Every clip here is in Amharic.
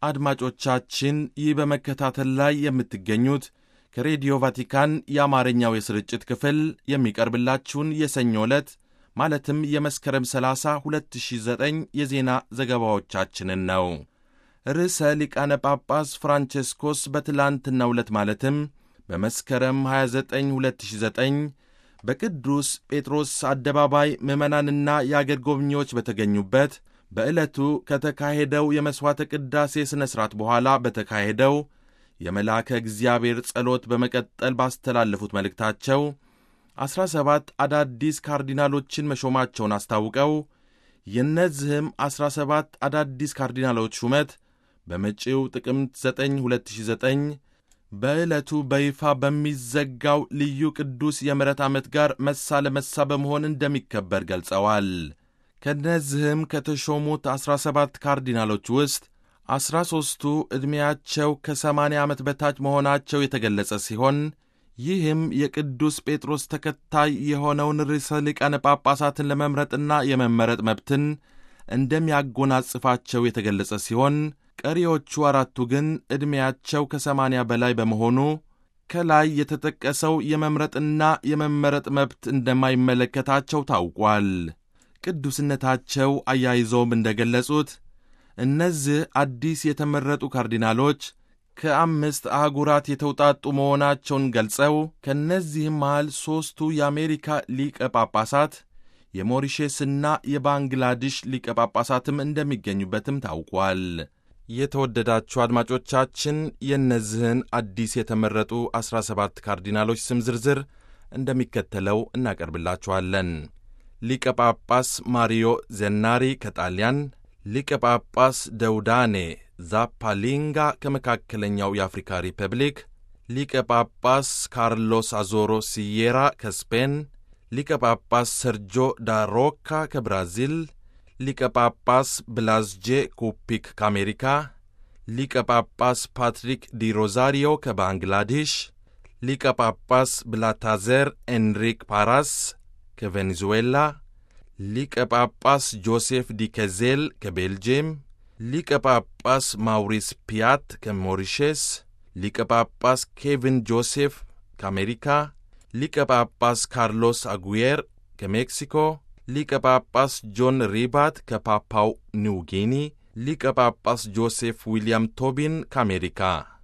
አድማጮቻችን ይህ በመከታተል ላይ የምትገኙት ከሬዲዮ ቫቲካን የአማርኛው የስርጭት ክፍል የሚቀርብላችሁን የሰኞ ዕለት ማለትም የመስከረም 30 2009 የዜና ዘገባዎቻችንን ነው። ርዕሰ ሊቃነ ጳጳስ ፍራንቼስኮስ በትላንትናው ዕለት ማለትም በመስከረም 29 2009 በቅዱስ ጴጥሮስ አደባባይ ምዕመናንና የአገር ጎብኚዎች በተገኙበት በዕለቱ ከተካሄደው የመሥዋዕተ ቅዳሴ ሥነ ሥርዓት በኋላ በተካሄደው የመልአከ እግዚአብሔር ጸሎት በመቀጠል ባስተላለፉት መልእክታቸው ዐሥራ ሰባት አዳዲስ ካርዲናሎችን መሾማቸውን አስታውቀው የእነዚህም ዐሥራ ሰባት አዳዲስ ካርዲናሎች ሹመት በመጪው ጥቅምት 9 2009 በዕለቱ በይፋ በሚዘጋው ልዩ ቅዱስ የምሕረት ዓመት ጋር መሳ ለመሳ በመሆን እንደሚከበር ገልጸዋል። ከእነዚህም ከተሾሙት ዐሥራ ሰባት ካርዲናሎች ውስጥ ዐሥራ ሦስቱ ዕድሜያቸው ከሰማንያ ዓመት በታች መሆናቸው የተገለጸ ሲሆን ይህም የቅዱስ ጴጥሮስ ተከታይ የሆነውን ርዕሰ ሊቃነ ጳጳሳትን ለመምረጥና የመመረጥ መብትን እንደሚያጎናጽፋቸው የተገለጸ ሲሆን ቀሪዎቹ አራቱ ግን ዕድሜያቸው ከሰማንያ በላይ በመሆኑ ከላይ የተጠቀሰው የመምረጥና የመመረጥ መብት እንደማይመለከታቸው ታውቋል። ቅዱስነታቸው አያይዘውም እንደገለጹት እነዚህ አዲስ የተመረጡ ካርዲናሎች ከአምስት አህጉራት የተውጣጡ መሆናቸውን ገልጸው ከእነዚህም መሃል ሦስቱ የአሜሪካ ሊቀ ጳጳሳት የሞሪሼስና የባንግላዴሽ ሊቀ ጳጳሳትም እንደሚገኙበትም ታውቋል። የተወደዳችሁ አድማጮቻችን የእነዚህን አዲስ የተመረጡ ዐሥራ ሰባት ካርዲናሎች ስም ዝርዝር እንደሚከተለው እናቀርብላችኋለን። ሊቀ ጳጳስ ማሪዮ ዘናሪ ከጣሊያን፣ ሊቀ ጳጳስ ደውዳኔ ዛፓሊንጋ ከመካከለኛው የአፍሪካ ሪፐብሊክ፣ ሊቀ ጳጳስ ካርሎስ አዞሮ ሲዬራ ከስፔን፣ ሊቀ ጳጳስ ሰርጆ ዳሮካ ከብራዚል፣ ሊቀ ጳጳስ ብላዝጄ ኩፒክ ከአሜሪካ፣ ሊቀ ጳጳስ ፓትሪክ ዲ ሮዛሪዮ ከባንግላዴሽ፣ ሊቀ ጳጳስ ብላታዘር ኤንሪክ ፓራስ ከቬኔዙዌላ፣ ሊቀ ጳጳስ ጆሴፍ ዲ ከዜል ከቤልጅየም፣ ሊቀ ጳጳስ ማውሪስ ፒያት ከሞሪሼስ፣ ሊቀ ጳጳስ ኬቪን ጆሴፍ ከአሜሪካ፣ ሊቀ ጳጳስ ካርሎስ አጉየር ከሜክሲኮ፣ ሊቀ ጳጳስ ጆን ሪባት ከፓፓው ኒው ጊኒ፣ ሊቀ ጳጳስ ጆሴፍ ዊልያም ቶቢን ከአሜሪካ።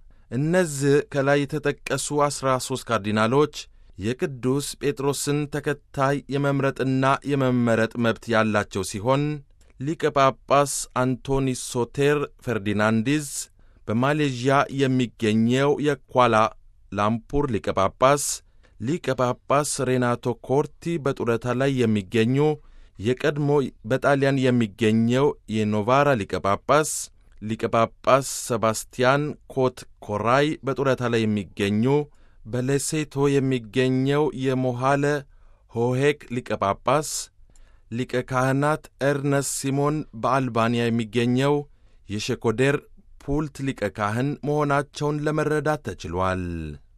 እነዚህ ከላይ የተጠቀሱ ዐሥራ ሦስት ካርዲናሎች የቅዱስ ጴጥሮስን ተከታይ የመምረጥና የመመረጥ መብት ያላቸው ሲሆን ሊቀ ጳጳስ አንቶኒ ሶቴር ፈርዲናንዲዝ በማሌዥያ የሚገኘው የኳላ ላምፑር ሊቀ ጳጳስ፣ ሊቀ ጳጳስ ሬናቶ ኮርቲ በጡረታ ላይ የሚገኙ የቀድሞ በጣሊያን የሚገኘው የኖቫራ ሊቀ ጳጳስ፣ ሊቀ ጳጳስ ሰባስቲያን ኮት ኮራይ በጡረታ ላይ የሚገኙ በሌሴቶ የሚገኘው የሞሃለ ሆሄክ ሊቀ ጳጳስ፣ ሊቀ ካህናት ኤርነስት ሲሞን በአልባንያ የሚገኘው የሸኮዴር ፑልት ሊቀ ካህን መሆናቸውን ለመረዳት ተችሏል።